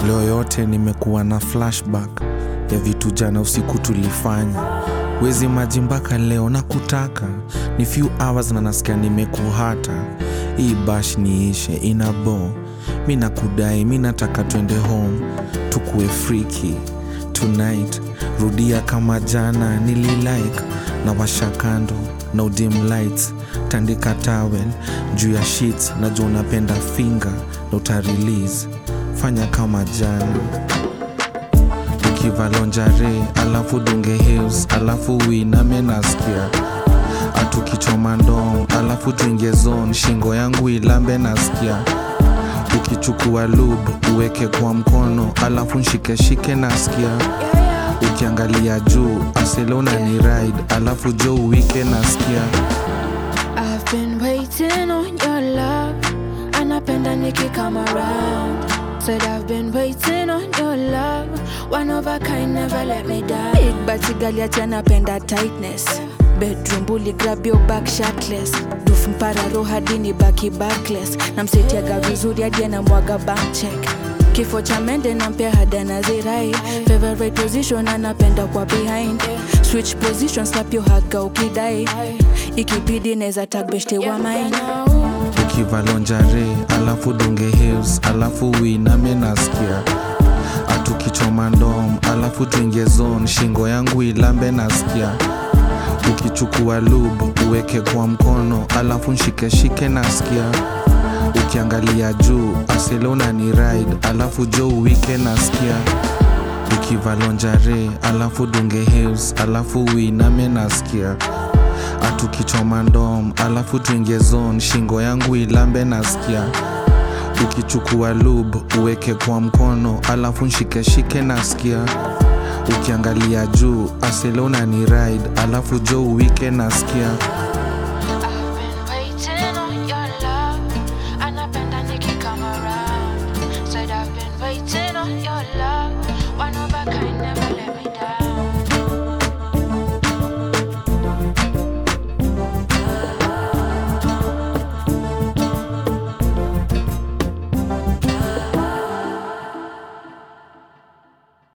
leo yote nimekuwa na flashback ya vitu jana usiku tulifanya wezi maji mpaka leo na kutaka ni few hours na nasikia nimekuhata hii bash niishe ina bo mi nakudai mi nataka twende home tukue friki tonight rudia kama jana nililike na washa kando na udim lights tandika towel juu ya sheets najua unapenda finger na utarelease fanya kama jana ukivalonjare alafu dunge hills alafu uiname nasikia atukichoma ndom alafu tuingie zone shingo yangu ilambe nasikia ukichukua lub uweke kwa mkono alafu nshikeshike nasikia ukiangalia juu aselona ni ride alafu jo uwike nasikia I've been waiting on your love. Anapenda niki come around. Said I've been waiting on your love. One of a kind, never let me down. Big bati gali ati anapenda tightness bedroom bully grab your back shirtless duf mpararo hadi ni baki backless namsetiaga vizuri hadi anamwaga bank check kifo cha mende nampea hada na zirai favorite position anapenda kwa behind switch position slap your haga ukidai ikibidi neza tagbeshte wa mine ukivalonjare alafu dunge hills alafu uiname nasikia atukichoma ndom alafu tuingie zone shingo yangu ilambe nasikia ukichukua lub uweke kwa mkono alafu nshikeshike nasikia ukiangalia juu aselona ni ride alafu jo uwike nasikia ukivalonjare alafu dunge hills alafu uiname nasikia atukichoma ndom alafu tuingie zone shingo yangu ilambe nasikia ukichukua lub uweke kwa mkono alafu nshikeshike nasikia ukiangalia juu aselona ni ride alafu jo uwike nasikia